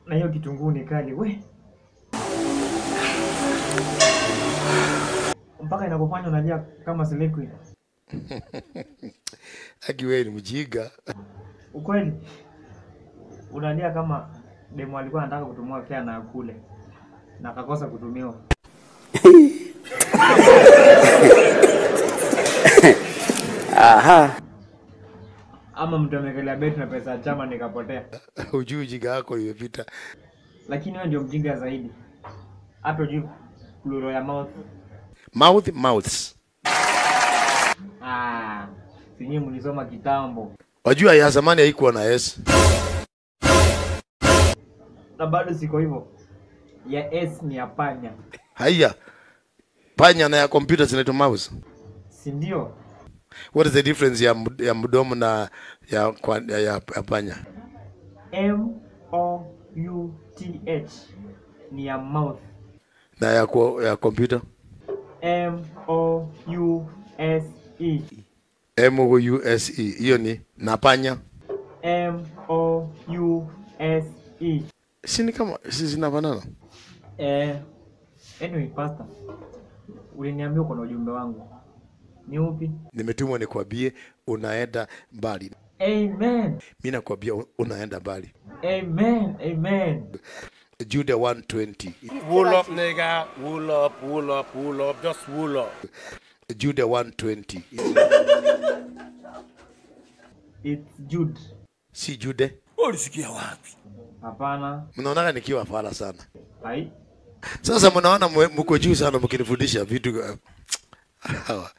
na hiyo kitunguu ni kali we, mpaka inakufanya unalia kama selekwi. Aki wewe ni mjinga. Ukweli unalia kama demu alikuwa anataka kutumia fea na akule na akakosa kutumiwa. Ama mtu amekelea beti na pesa ya chama nikapotea. Ujui ujinga wako imepita. Lakini wewe ndio mjinga zaidi, hata ujui plural ya mouth. Mouth mouths. Ah, sinyi mlisoma kitambo Wajua ya zamani haikuwa na S. na bado siko hivyo. Ya S ni ya panya, Haya. Panya na ya computer zinaitwa mouse. si ndio? What is the difference ya, md- ya mdomo na ya, kwa- ya, ya, ya panya? M O U T H ni ya mouth. Na ya, kwa- ya computer? M O U S E M O U S E. Hiyo ni na panya. M O U S E. Si ni kama si zinafanana? Eh, anyway, pastor, uliniambia uko na ujumbe wangu, ni upi? Nimetumwa nikwambie unaenda mbali. Amen, Mimi nakwambia u- unaenda mbali. amen, amen. Jude 120. Wool up, nigga. Wool up, wool up, wool up. Just wool up. Jude 120. It's Jude. Si Jude. Ulisikia wapi? Hapana, Mnaonaga nikiwa fala sana. hai Sasa mnaona mwe- mko juu sana mkinifundisha vitu uh, hawa.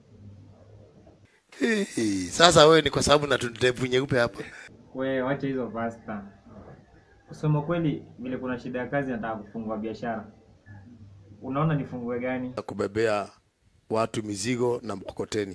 Hey, sasa wewe ni kwa sababu na tundevu nyeupe hapa. we, wacha hizo pasta. Kusema kweli, vile kuna shida ya kazi, nataka kufungua biashara. Unaona nifungue gani? Kubebea watu mizigo na mkokoteni.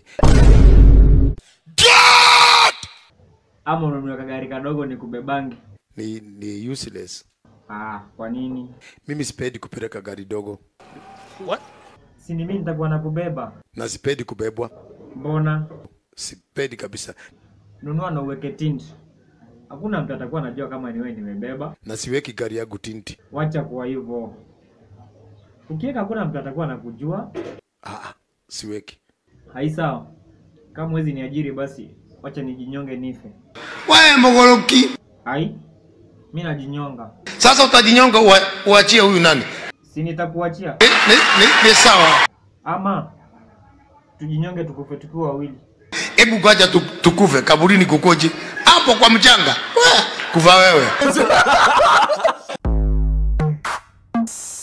Ama ununue kagari kadogo ni kubebangi? Ni, ni useless. Ah, kwa nini? Mimi sipendi kupeleka gari dogo What? Si ni mimi nitakuwa nakubeba? na sipendi kubebwa, Mbona? sipendi kabisa, Nunua na uweke tint. Hakuna mtu atakuwa anajua kama ni wewe nimebeba. na siweki gari yangu tinti. Wacha kuwa hivyo. Ukiweka hakuna mtu atakuwa anakujua. Ah, ah, siweki. Hai sawa. Kama mwezi ni ajiri basi wacha nijinyonge nife. Wewe Mogoroki, Hai? Mimi najinyonga. sasa utajinyonga ua- uachie huyu nani? Si nitakuachia Ni, ni, ni, ni sawa. ama tujinyonge tukufe tukiwa wawili. Hebu kwaja tu, tukufe kaburini kukoje? Hapo kwa mchanga. Weh, Kufa wewe.